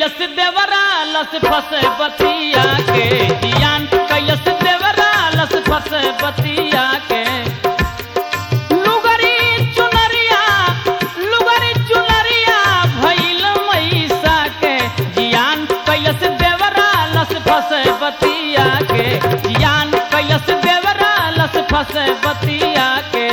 कैलस देवरा लस फस बतिया के जियान कैलस देवरा लस फस बतिया के लुगरी चुनरिया लुगरी चुनरिया भइल मैसा के जियान कैलस देवरा लस फस बतिया के जियान कैलस देवरा लस फस बतिया के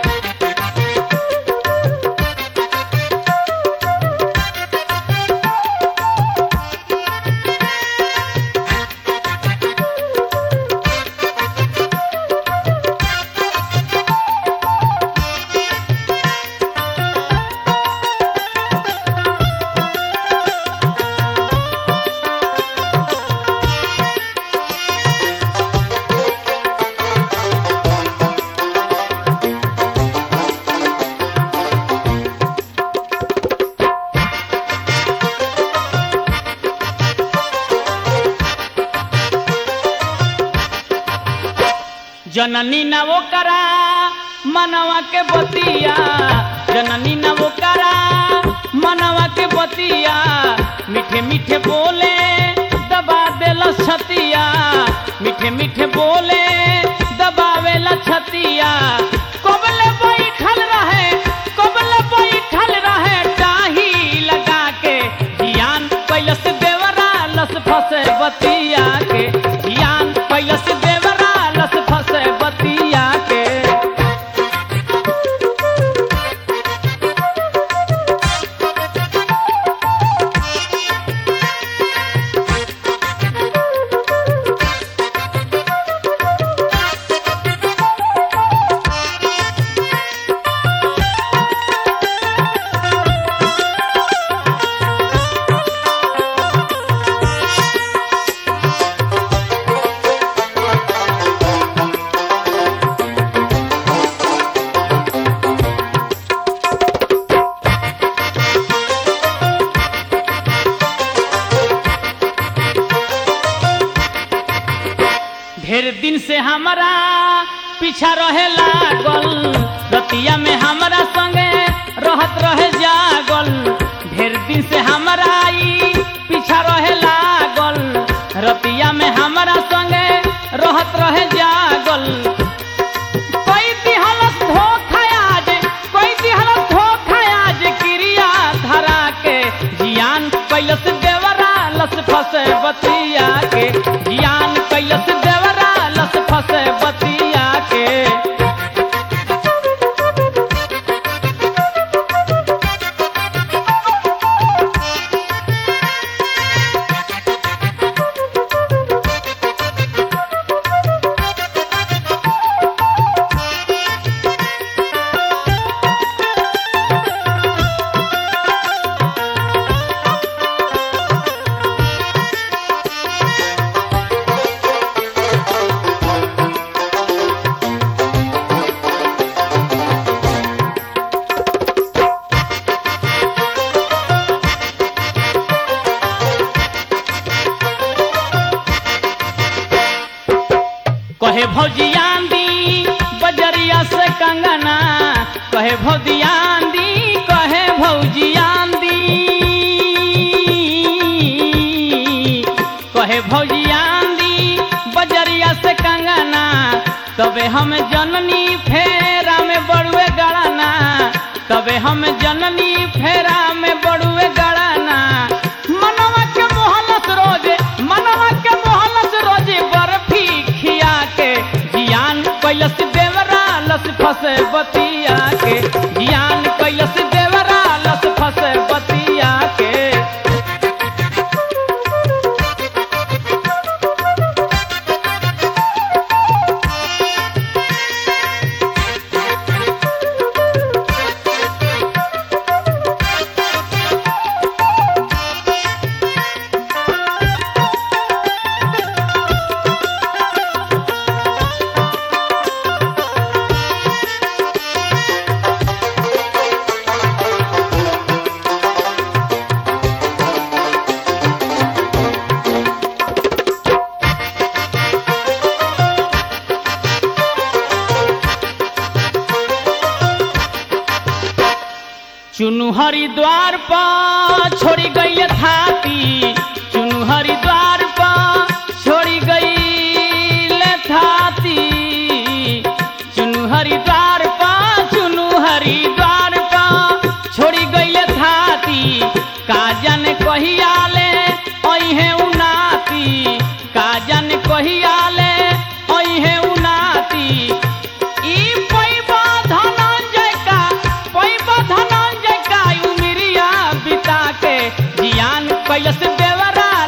जननी न वो करा मनवा के बतिया जननी न वो करा मनवा के बतिया मीठे मीठे बोले दबा देला छतिया मीठे मीठे बोले दबावेला छतिया कोबले बैठल रहे कोबले बैठल रहे टाही लगा के जियान कैलस देवरा लस फसे बतिया के जियान कैलस देवरा लस फसे बतिया के ढेर दिन से हमारा पीछा रहे लागल रतिया में हमारा संगे रहत रहे जागल ढेर दिन से हमारा ई पीछा रहे लागल रतिया में हमारा संगे रहत रहे जागल कोई दिहलस धोखा आज कोई दिहलस धोखा आज क्रिया धरा के जियान कैलस देवरा लस फसे बतिया के जियान कैलस देवरा लस फसे बतिया के कहे भौजियान दी बजरिया से कंगना कहे भौजियान दी कहे भौजियान दी कहे भौजियान दी बजरिया से कंगना तबे हम जननी फेरा में बड़ुए गड़ाना तबे हम जननी फेरा में बड़ुए गड़ाना मनवा के मोहलस रोजे मनवा के मोहलस रोजे बर्फी खिया के जियान कैलस देवरा लस फसे बतिया के जियान कैलस देवरा लस फसे बतिया के चुनु हरिद्वार पर छोड़ी गई थाती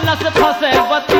से फंसे बती